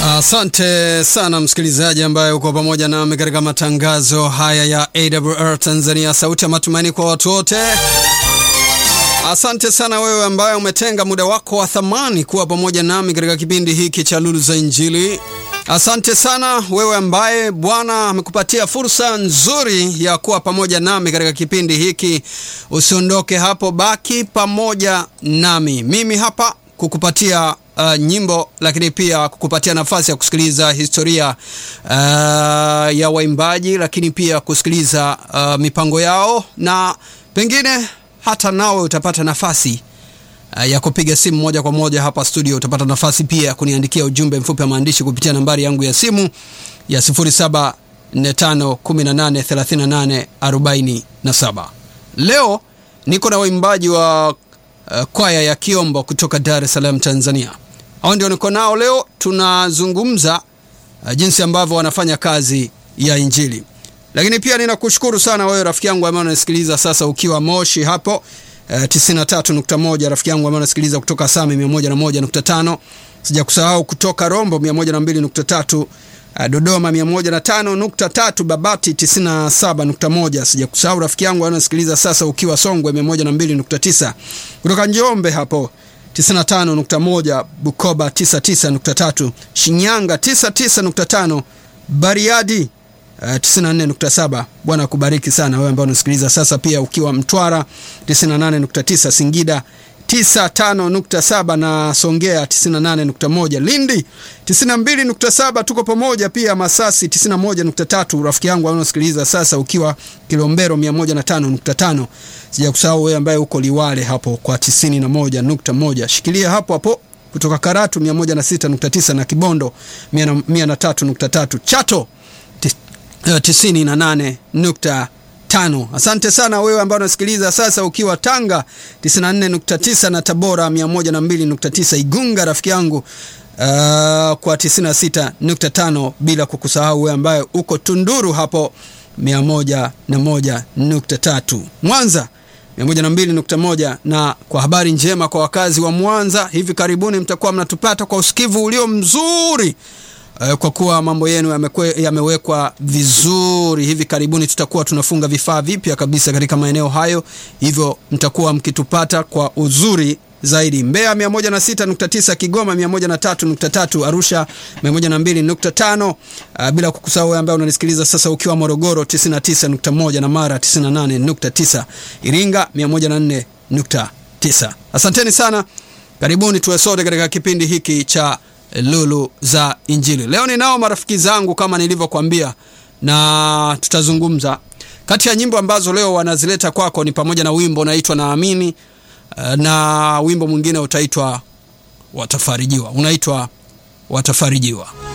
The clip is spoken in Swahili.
Asante uh, sana msikilizaji ambaye uko pamoja nami katika matangazo haya ya AWR Tanzania, sauti ya matumaini kwa watu wote. Asante sana wewe ambaye umetenga muda wako wa thamani kuwa pamoja nami katika kipindi hiki cha Lulu za Injili. Asante sana wewe ambaye Bwana amekupatia fursa nzuri ya kuwa pamoja nami katika kipindi hiki. Usiondoke hapo, baki pamoja nami. Mimi hapa kukupatia uh, nyimbo lakini pia kukupatia nafasi ya kusikiliza historia uh, ya waimbaji, lakini pia kusikiliza uh, mipango yao na pengine hata nawe utapata nafasi uh, ya kupiga simu moja kwa moja hapa studio. Utapata nafasi pia ya kuniandikia ujumbe mfupi wa maandishi kupitia nambari yangu ya simu ya 0745183847. Leo niko na waimbaji wa uh, kwaya ya Kiombo kutoka Dar es Salaam, Tanzania. Hao ndio niko nao leo, tunazungumza uh, jinsi ambavyo wanafanya kazi ya Injili lakini pia ninakushukuru sana wewe rafiki yangu ambaye unasikiliza sasa ukiwa Moshi hapo uh, 93.1, rafiki yangu ambaye unasikiliza kutoka Same 101.5, sijakusahau kutoka Rombo 102.3, uh, Dodoma 105.3, Babati 97.1, sijakusahau rafiki yangu ambaye unasikiliza sasa ukiwa Songwe 102.9, kutoka Njombe hapo 95.1, Bukoba 99.3, Shinyanga 99.5, Bariadi Uh, 94.7. Bwana akubariki sana wewe ambaye unasikiliza sasa, pia ukiwa Mtwara 98.9, Singida 95.7 na Songea 98.1, Lindi 92.7, tuko pamoja pia Masasi 91.3, rafiki yangu unasikiliza sasa ukiwa Kilombero 105.5. Sijakusahau wewe ambaye uko Liwale hapo kwa 91.1, shikilia hapo hapo kutoka Karatu 106.9 na Kibondo 103.3, Chato 98.5. Asante sana wewe ambaye unasikiliza sasa ukiwa Tanga 94.9 na Tabora 102.9, Igunga rafiki yangu uh, kwa 96.5, bila kukusahau wewe ambaye uko Tunduru hapo 101.3, Mwanza 102.1. Na kwa habari njema kwa wakazi wa Mwanza, hivi karibuni mtakuwa mnatupata kwa usikivu ulio mzuri kwa kuwa mambo yenu yamewekwa vizuri. Hivi karibuni tutakuwa tunafunga vifaa vipya kabisa katika maeneo hayo, hivyo mtakuwa mkitupata kwa uzuri zaidi. Mbeya 106.9, Kigoma 103.3, Arusha 102.5, uh, bila kukusahau wewe ambaye unanisikiliza sasa ukiwa Morogoro 99.1 na Mara 98.9, Iringa 104.9. Asanteni sana, karibuni tuwe sote katika kipindi hiki cha Lulu za Injili. Leo ninao marafiki zangu kama nilivyokuambia, na tutazungumza. Kati ya nyimbo ambazo leo wanazileta kwako ni pamoja na wimbo unaitwa Naamini na wimbo mwingine utaitwa Watafarijiwa, unaitwa Watafarijiwa.